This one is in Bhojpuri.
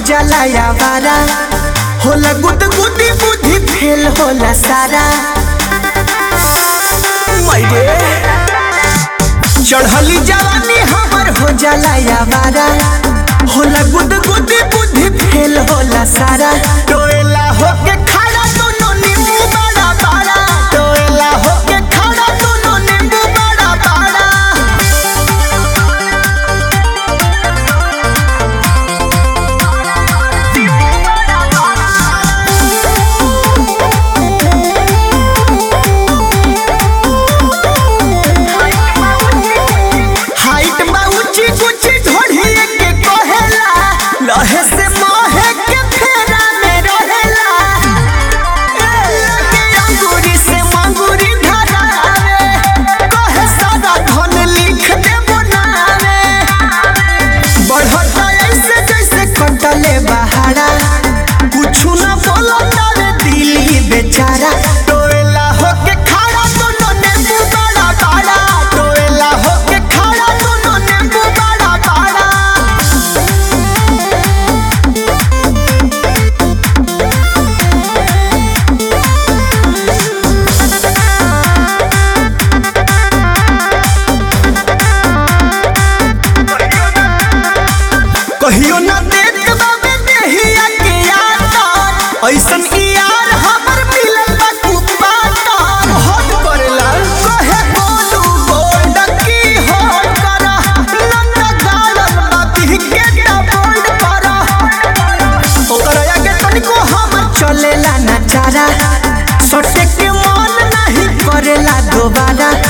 जाला यावारा होला गुद गुदी बुद्धि फेल होला सारा मैरे चढ़ली जवानी हमर हो जाला यावारा होला गुद गुदी बुद्धि फेल होला सारा टोएला होके खड़ा दोनों नींबू बड़ा बड़ा टोएला होके खड़ा दोनों नींबू बड़ा बड़ा हाइट बा ऊंची ऊंची ढोढ़िए के कहेला लहे से मोहे के फेरा में रहेला लगे अंगूरी से मंगूरी धरावे कहे सारा धन लिख दे बनावे बढ़ता ऐसे जैसे कटले बहारा कुछु न बोलता रे दिली बेचारा टोएला होके खड़ा दोनों नींबू बड़ा बड़ा टोएला होके खड़ा दोनों नींबू बड़ा बड़ा कहियो न देख बाबे देहिया के यार ऐसन ई यार हमर मिलल बा कुपाता हट करेला कहे बोलू बोल्ड की हट करा नंद गालन बा के ता बोल्ड करा ओकर आगे तनिको हम चलेला ना चारा सटे के मन नहीं करेला दोबारा